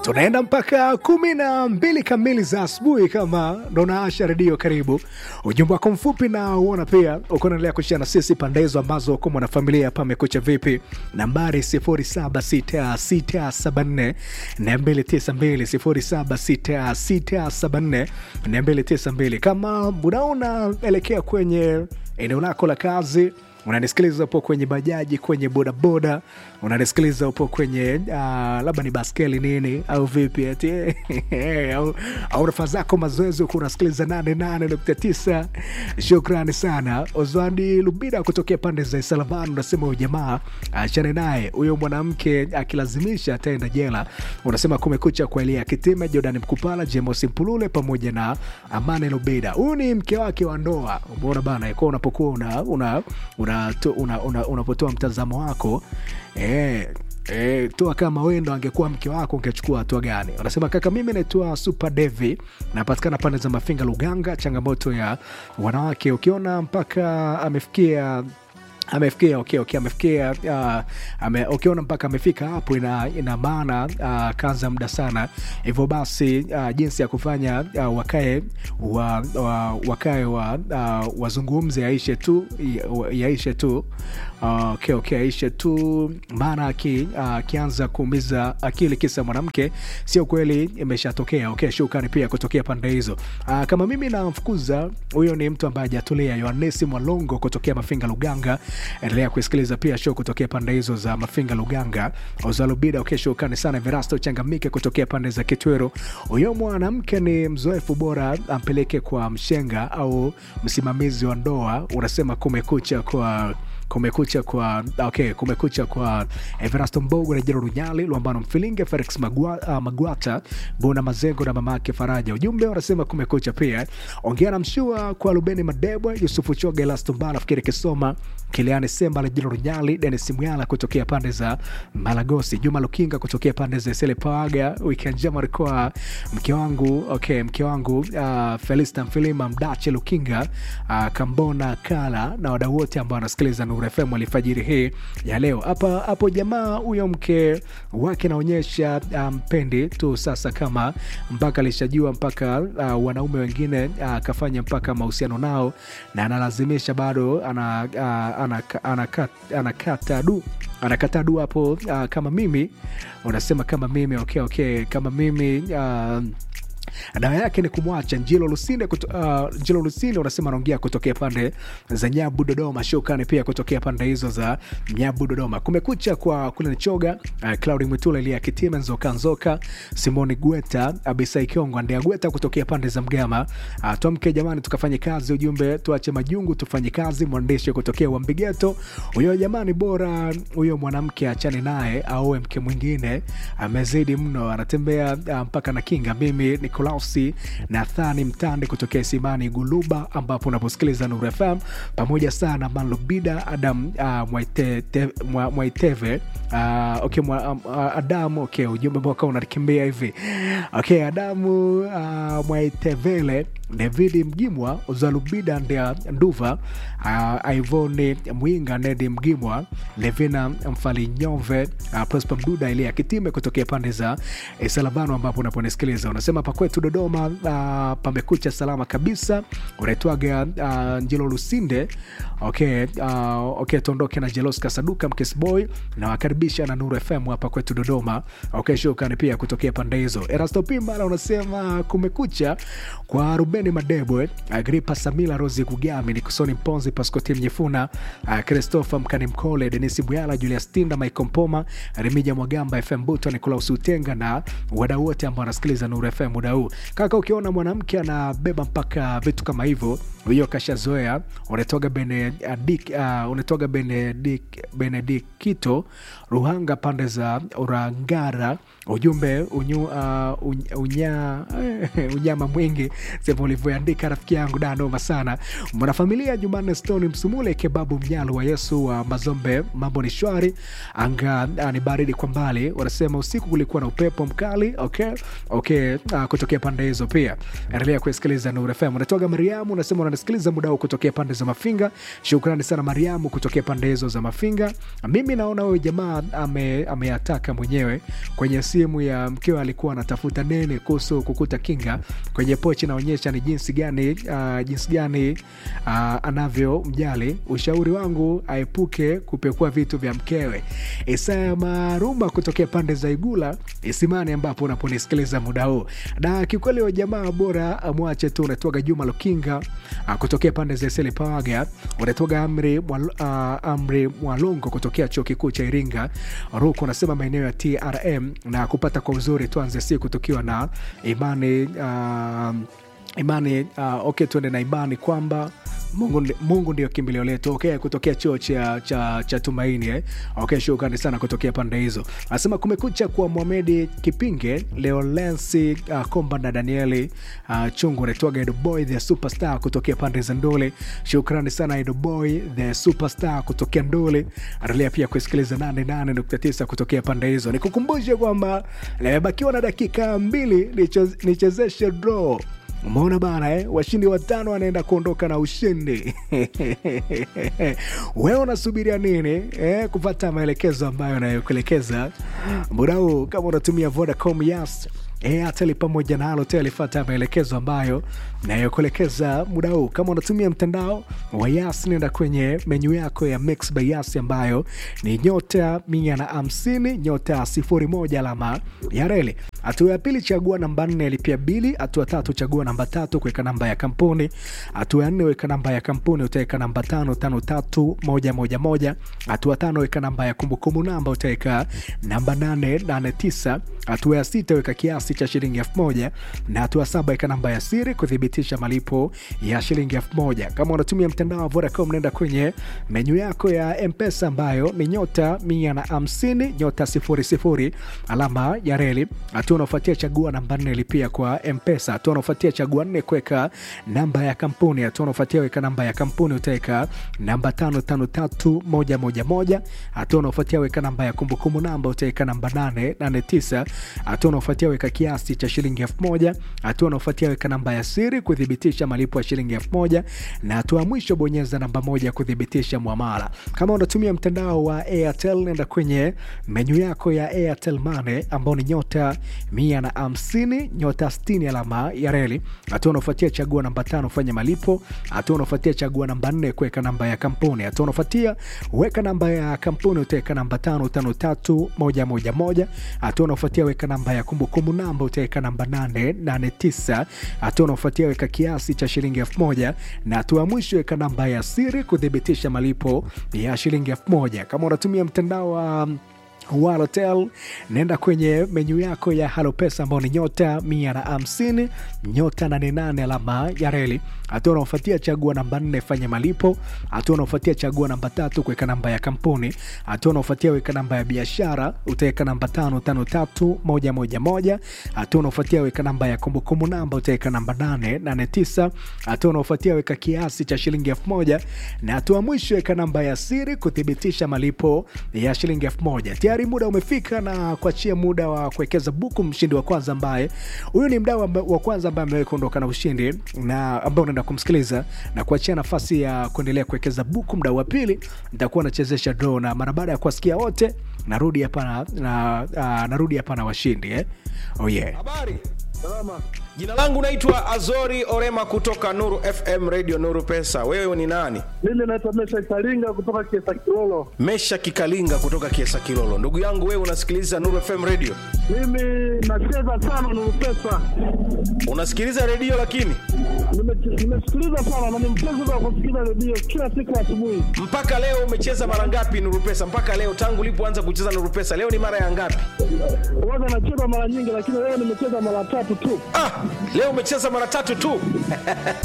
tunaenda mpaka kumi na mbili kamili za asubuhi kama ndo naasha redio karibu ujumbe wako mfupi na uona pia uko naendelea kushia na sisi pande hizo ambazo uko mwanafamilia pamekucha vipi nambari 076674 292 076674 kama unaona elekea kwenye eneo lako la kazi unanisikiliza upo kwenye bajaji kwenye bodaboda unanisikiliza upo kwenye uh, labda ni baskeli nini au vipi ati au, au rafa zako mazoezi huku unasikiliza 88.9 shukrani sana ozwandi lubida kutokea pande za salavan unasema huyu jamaa achane naye huyo mwanamke akilazimisha ataenda jela unasema kumekucha kwa elia kitime jordan mkupala jemos mpulule pamoja na amane lubida huyu ni mke wake wa ndoa umeona bana kwa unapokuwa una, una, una unapotoa una, una, una mtazamo wako e, e, toa kama wendo angekuwa mke wako ungechukua hatua gani unasema kaka mimi naitwa super devi napatikana pande za mafinga luganga changamoto ya wanawake ukiona mpaka amefikia amefikia okay, okay, amefikia uh, ame, ukiona mpaka amefika hapo ina, ina maana uh, kaza muda sana hivyo basi uh, jinsi ya kufanya uh, wakae wa, wa, wakae wa, uh, wazungumze yaishe tu yaishe tu uh, okay, okay, aishe tu maana akianza uh, kuumiza akili kisa mwanamke sio kweli imeshatokea okay, shukani pia kutokea pande hizo uh, kama mimi namfukuza huyo ni mtu ambaye ajatulia yohanesi mwalongo kutokea mafinga luganga endelea kusikiliza pia show kutokea pande hizo za mafinga luganga ozalubida ukesho ukani sana verasto changamike kutokea pande za kitwero huyo mwanamke ni mzoefu bora ampeleke kwa mshenga au msimamizi wa ndoa unasema kumekucha kwa kumekucha kwa okay, kumekucha kwa everasto mbogo na jero runyali luambano mfilinge felix Magwa, uh, magwata bona mazengo na mamake faraja ujumbe wanasema kumekucha pia ongea na mshua kwa lubeni madebwe yusufu choga elastombala fikiri kisoma kiliani semba la jero runyali denis mwyala kutokea pande za malagosi juma lukinga kutokea pande za sele pawaga weekend njema alikuwa mke wangu okay, mke wangu uh, felista mfilima mdache lukinga uh, kambona kala na wadau wote ambao wanasikiliza Nuru FM alfajiri hii ya leo. Hapa hapo jamaa huyo mke wake naonyesha mpendi um, tu sasa, kama mpaka alishajua mpaka uh, wanaume wengine akafanya uh, mpaka mahusiano nao na analazimisha bado ana, uh, anakata ana, ana, ana du anakata du hapo uh, kama mimi unasema kama mimi okay, okay, kama mimi uh, dawa yake ni kumwacha njilo lusinde kuto, uh, njilo lusinde unasema anaongea kutokea pande za nyabu dodoma shukani pia kutokea pande hizo za nyabu dodoma kumekucha kwa kule nichoga uh, claudi mwitula ilia kitima nzoka nzoka simoni gweta abisai kiongo andea gweta kutokea pande za mgama uh, tuamke jamani tukafanye kazi ujumbe tuache majungu tufanye kazi mwandishi kutokea wambigeto huyo jamani bora huyo mwanamke achane naye aoe mke mwingine amezidi mno anatembea uh, mpaka na kinga mimi nikola Klausi Nathani Mtande kutokea Simani Guluba, ambapo unaposikiliza Nuru FM pamoja sana Manlubida Adam uh, Mwaitete, mwa, Mwaiteve uh, okay, mwa, uh, Adamu okay, ujumbe ambao kama unakimbia hivi okay, Adamu uh, Mwaitevele David Mgimwa Uzalubida Ndea Nduva uh, Ivoni Mwinga Nedi Mgimwa Levina Mfalinyove uh, Prosper Mduda Elia Kitime kutokea pande za eh, Salavano ambapo unaponisikiliza unasema pakwetu Dodoma uh, pamekucha salama kabisa unaitwaga uh, Njelo Lusinde okay, uh, okay, tuondoke na Jelos Kasaduka Mkesboy na wakaribisha na Nuru FM hapa kwetu Dodoma okay, shukrani pia kutokea pande hizo Erasto Pimbala unasema kumekucha kwa Rubeni Madebwe Agripa Samila Rosi Kugami Nikusoni Mponzi Paskoti Mnyefuna uh, Christopher Mkani Mkole Denisi Buyala Julius Tinda Michael Mpoma Remija Mwagamba FM Buto Nikolaus Utenga na wadau wote ambao wanasikiliza Nuru FM muda huu kaka ukiona mwanamke anabeba mpaka vitu kama hivyo huyo kashazoea unatoga benedik uh, unatoga benedik benedikito ruhanga pande za urangara ujumbe unyu, uh, unya, unyama mwingi ulivyoandika rafiki yangu danoma sana mwanafamilia jumanne stone msumule kebabu mnyalu wa yesu wa mazombe mambo ni shwari anga ah, ni baridi kwa mbali wanasema usiku kulikuwa na upepo mkali okay okay uh, kutokea pande hizo pia endelea kusikiliza Nuru FM unatoka Mariamu unasema unanisikiliza muda huu kutokea pande za Mafinga shukrani sana Mariamu kutokea pande hizo za Mafinga mimi naona huyu jamaa ame, ameyataka mwenyewe kwenye simu ya mkewe alikuwa anatafuta nene kuhusu kukuta kinga kwenye pochi inaonyesha ni jinsi gani uh, jinsi gani uh, anavyomjali ushauri wangu aepuke kupekua vitu vya mkewe Isaya Maruma kutokea pande za Igula Isimani ambapo unaponisikiliza muda huu na kiukweli wa jamaa bora amwache tu unatoka Juma Lukinga uh, kutokea pande za Iseli Pawaga unatoka Amri, Mwal, uh, Amri Mwalongo kutokea chuo kikuu cha Iringa Ruku unasema maeneo ya TRM na kupata kwa uzuri tuanze siku tukiwa na imani uh, imani uh, okay tuende na imani kwamba mungu, ndi- mungu ndio kimbilio letu okay, kutokea chuo cha, cha, cha tumaini eh? okay, shukrani sana kutokea pande hizo anasema kumekucha kwa mwamedi kipinge leolensi uh, komba na danieli uh, chungu naitwaga edoboy the superstar kutokea pande za ndole shukrani sana edoboy the superstar kutokea ndole endelea pia kusikiliza 88.9 kutokea pande hizo nikukumbushe kwamba limebakiwa na dakika mbili nicho- nichezeshe draw umeona bana eh? washindi watano wanaenda kuondoka na ushindi wewe unasubiria nini eh? kupata maelekezo ambayo anayokuelekeza muda huu kama unatumia vodacom yas airtel pamoja na halotel fata maelekezo ambayo nayokuelekeza muda huu kama unatumia mtandao wa yas nenda kwenye menyu yako ya mix by yas ambayo ni nyota mia na hamsini nyota sifuri moja alama ya reli hatua ya pili chagua namba nne lipia bili hatua tatu chagua namba tatu kuweka namba ya kampuni hatua ya nne weka namba ya kampuni utaweka namba tano tano tatu moja moja moja hatua tano weka namba ya kumbukumbu namba utaweka namba nane nane tisa hatua ya sita weka kiasi cha shilingi elfu moja na hatua saba weka namba ya siri kuthibitisha malipo ya shilingi elfu moja kama unatumia mtandao wa vodacom naenda kwenye menyu yako ya mpesa ambayo ni nyota mia na hamsini nyota sifuri sifuri alama ya reli hatua unaofuatia chagua namba nne lipia kwa mpesa hatua unaofuatia chagua nne kuweka namba ya kampuni hatua unaofuatia weka namba ya kampuni utaweka namba tano tano tatu moja moja moja hatua unaofuatia weka namba ya kumbukumbu namba utaweka namba nane nane tisa hatua unaofuatia weka kiasi cha shilingi elfu moja hatua unaofuatia weka namba ya siri kuthibitisha malipo ya shilingi elfu moja na hatua ya mwisho bonyeza namba moja kuthibitisha mwamala kama unatumia mtandao wa airtel nenda kwenye menyu yako ya airtel mane ambao ni nyota mia na hamsini nyota 60 alama ya reli hatua unaofuatia chagua namba tano fanya malipo hatua unaofuatia chagua namba nne kuweka namba ya kampuni hatua unaofuatia weka namba ya kampuni utaweka namba tano tano tatu moja moja moja hatua unaofuatia weka namba ya kumbukumbu namba utaweka namba nane nane tisa hatua unaofuatia weka kiasi cha shilingi elfu moja na hatua ya mwisho weka namba ya siri kuthibitisha malipo ya shilingi elfu moja kama unatumia mtandao wa Walotel, nenda kwenye menyu yako ya Halopesa ambao ni nyota mia na hamsini nyota nane nane alama ya reli. Hatua unaofuatia chagua namba nne fanya malipo. Hatua unaofuatia chagua namba tatu kuweka namba ya kampuni. Hatua unaofuatia weka namba ya biashara, utaweka namba tano tano tatu moja moja moja. Hatua unaofuatia weka namba ya kumbukumbu namba, utaweka namba nane nane tisa. Hatua unaofuatia weka kiasi cha shilingi elfu moja na hatua mwisho weka namba ya siri kuthibitisha malipo ya shilingi elfu moja. Tayari muda umefika na kuachia muda wa kuwekeza buku mshindi wa kwanza ambaye huyu ni mdau amba- wa kwanza ambaye amewahi kuondoka na ushindi na ambao unaenda kumsikiliza na kuachia nafasi ya kuendelea kuwekeza buku. Mdau wa pili nitakuwa nachezesha draw na mara baada ya kuwasikia wote narudi hapa na, na, uh, narudi hapa na washindi eh? oh yeah. Habari. Salama. Jina langu naitwa Azori Orema kutoka Nuru FM Radio Nuru Pesa. Wewe ni nani? Mimi naitwa Mesha Karinga kutoka Kiesa Kilolo. Mesha Kikalinga kutoka Kiesa Kilolo. Ndugu yangu wewe unasikiliza Nuru FM Radio. Mimi nacheza sana Nuru Pesa, Unasikiliza redio lakini Nime- nimesikiliza sana na ni mpenzi wa kusikiliza redio kila siku asubuhi. mpaka leo umecheza mara ngapi Nuru Pesa? Mpaka leo tangu ulipoanza kucheza Nuru Pesa, leo ni mara ya ngapi? Huwaga nacheza mara nyingi, lakini leo nimecheza mara tatu tu. Ah, leo umecheza mara tatu tu.